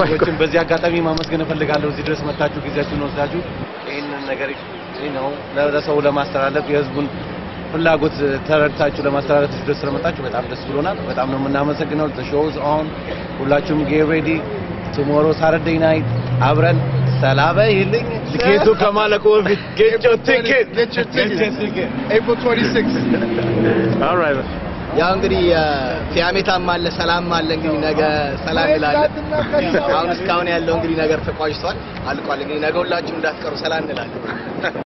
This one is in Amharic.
ሰዎችን በዚህ አጋጣሚ ማመስገን እፈልጋለሁ። እዚህ ድረስ መታችሁ ጊዜያችሁን ወስዳችሁ ይህንን ነገር ነው ለሰው ለማስተላለፍ የህዝቡን ፍላጎት ተረድታችሁ ለማስተላለፍ እዚህ ድረስ ስለመጣችሁ በጣም ደስ ብሎናል። በጣም ነው የምናመሰግነው። the show is on ሁላችሁም get ready tomorrow Saturday night አብረን ሰላበ ይልኝ ትኬቱ ከማለቁ በፊት get your ticket Get your tickets. April 26th. all right ያው እንግዲህ ፊያሜታም አለ ሰላም አለ እንግዲህ ነገ ሰላም እንላለን። አሁን እስካሁን ያለው እንግዲህ ነገር ተቋጭቷል፣ አልቋል። እንግዲህ ነገ ሁላችሁም እንዳትቀሩ ሰላም እንላለን።